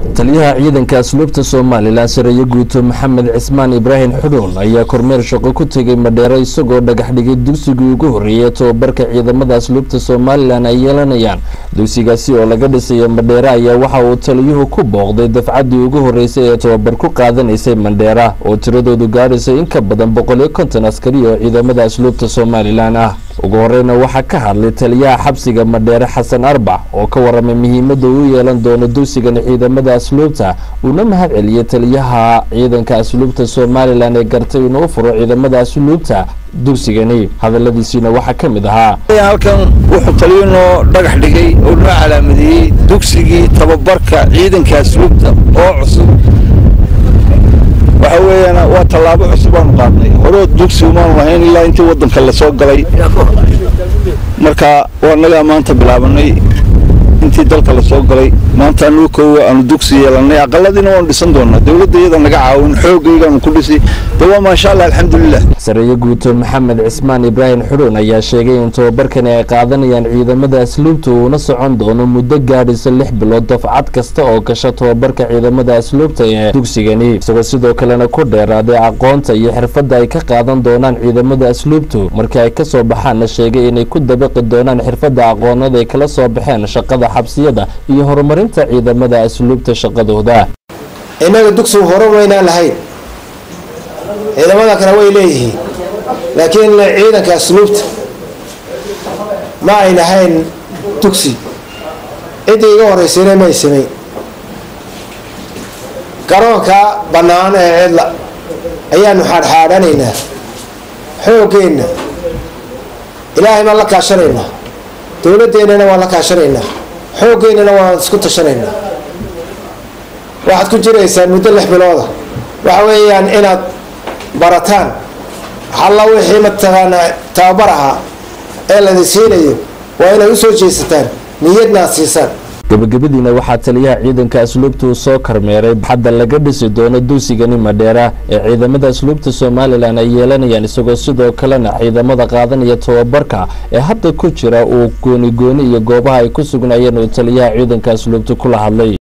taliyaha ciidanka asluubta somalilan sareeye guuto maxamed cismaan ibraahim xudhuun ayaa kormeer shaqo ku tegay madheero isagoo dhagax dhigay dugsigii ugu horreeyay tobabarka ciidamada asluubta somalilan ay yeelanayaan dugsigaasi oo laga dhisayo madheera ayaa waxa uu taliyuhu ku booqday dafcaddii ugu horreysay ee tobabar ku qaadanaysay mandheera oo tiradoodu gaadhaysay in ka badan boqol iyo konton askari oo ciidamada asluubta somalilan ah ugu horeyna waxaa ka hadlay taliyaha xabsiga madheere xasan arbac oo ka waramay muhiimadda uu yeelan doono dugsigan ciidamada asluubta uuna mahad celiyey taliyaha ciidanka asluubta somalilan ee gartay inuu furo ciidamada asluubta dugsigani hadaladiisiina waxaa ka mid ahaa halkan wuxuu taliyo noo dhagax dhigay oo noo calaamadeeyey dugsigii tababarka ciidanka asluubta oo cusub waxa weeyaan waa tallaabo cusub aanu qaadnay horeo dugsi umaanu lahayn ilaa intii waddanka la soo galay marka waa nagaa maanta bilaabanay intii dalka la soo galay maanta anuu koowa aanu dugsi yeelanay aqaladiina waanu dhisan doonaa dowladda iyada naga caawin xoogaygaanu ku dhisi de waa maasha allah alxamdulilah sareeye guuto maxamed cismaan ibraahim xudhuun ayaa sheegay in tobabarkani ay qaadanayaan ciidamada asluubta uuna socon doono muddo gaadhaysa lix bilood dafcad kasta oo gasha tobabarka ciidamada asluubta ee dugsigani isagoo sidoo kalena ku dheeraaday aqoonta iyo xirfadda ay ka qaadan doonaan ciidamada asluubtu markii ay kasoo baxaanna sheegay inay ku dabaqi doonaan xirfadda aqoonada ay kala soo baxeen shaqada xabsiyada iyo horumarinta ciidamada asluubta shaqadooda innaga dugsigu hore maynaan lahayn ciidamada kale way leeyihiin laakiin ciidanka asluubta ma ay lahayn dugsi ciddii iga horeysayna may samayn garoonka bannaan ee cidla ayaanu xaadxaadhanaynaa xooggeenna ilaahay baan la kaashanaynaa dowladdeennana waan la kaashanaynaa xooggeenana waan isku tashanaynaa waxaad ku jiraysaan muddo lix bilooda waxa weeyaan inaad barataan halla wixii mataqaanaa tababar ahaa ee ladi siinayo waa inay usoo jeesataan niyadna aad siisaan gabagabadiina waxaa taliyaha ciidanka asluubta uu soo kormeeray xadda laga dhisi doono dugsigani madheera ee ciidamada asluubta somalilan ay yeelanayaan isagoo sidoo kalena ciidamada qaadanaya tobabarka ee hadda ku jira uu gooni gooni iyo goobaha ay ku sugnaayeen uu taliyaha ciidanka asluubta kula hadlay